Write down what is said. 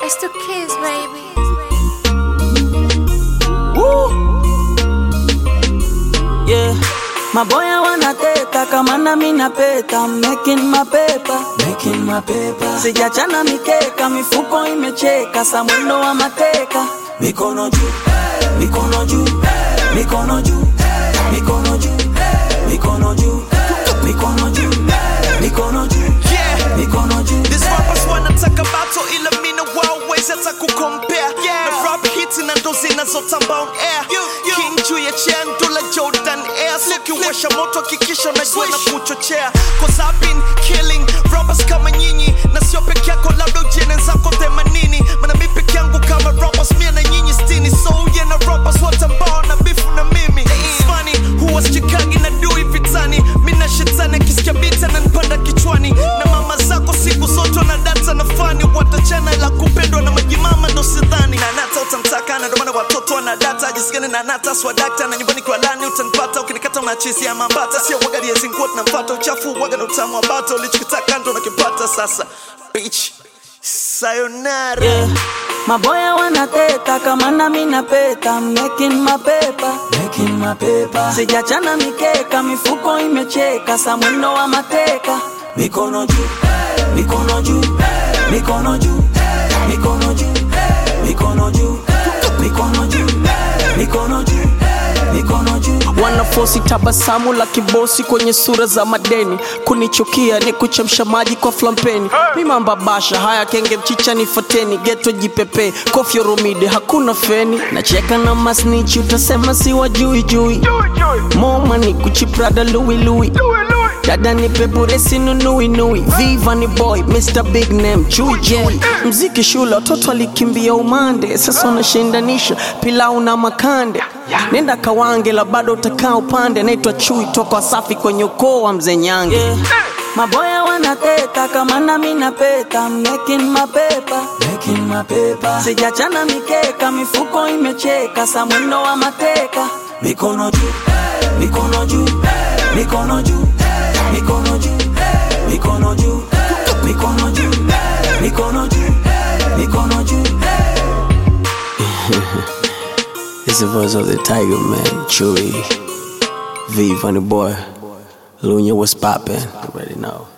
It's the kids, baby. Woo. Yeah. Maboya wanateta kama nami napeta I'm making my paper. Making my paper. Sijachana mikeka mifuko imecheka samwendo wa mateka mikono juu mikono juu mikono juu mikono juu mikono juu mikono juu mikono juu Yeah. mikono juu These rappers wanataka battle ila mina wawezi hata kukompea na rap hits na ndo zinazotamba on air king juu ya chair ndula jordan air sikiwasha moto hakikisha unajua na kuchochea cause I've been killing rappers kama nyinyi na sio peke yako labda ujene zako themanini mana mi peke yangu kama rappers mia na nyinyi stini so uye na rappers wote ambao na bifu na mimi It's funny huwa sichikagi na dui vitani mina shetani akisikia bita na nipanda kichwani na mama zako siku zote na data na fani watachana ila kupendwa na majimama ndo sidhani na nata utamtaka na ndo maana watoto wana data jisikani na nata swadakta na nyumbani kwa lani utanipata ukinikata unachisi ya mambata sio waga liezinguo tunampata uchafu waga na utamu wa bata ulichokitaka ndo nakipata sasa bitch sayonara Yeah. Maboya wanateta kama nami napeta I'm making my paper. Making my paper. Sijachana mikeka mifuko imecheka samwendo wa mateka mikono juu mikono juu mikono juu mikono juu mikono juu mikono juu mikono juu mikono juu wanafosi tabasamu la kibosi kwenye sura za madeni kunichukia ni kuchemsha maji kwa flampeni mimamba basha haya kenge mchicha nifateni geto jipepe kofyo romide hakuna feni nacheka na masnichi utasema si wajui jui moma ni kuchiprada lui lui dada ni peburesi nunui nui viva ni boy mr big name chui chui mziki shule watoto alikimbia umande sasa unashindanisha pilau na makande nenda kawange la bado utakaa upande naitwa chui toka wasafi kwenye ukoo wa mzee nyange Yeah. Maboya wanateta kama nami napeta I'm making my paper. Making my paper. Sijachana mikeka mifuko imecheka samwendo wa mateka mikono juu mikono juu mikono juu mikono juu mikono juu mikono juu mikono juu mikono juu It's the voice of the tiger man chui v funny boy lunya was poppin' already know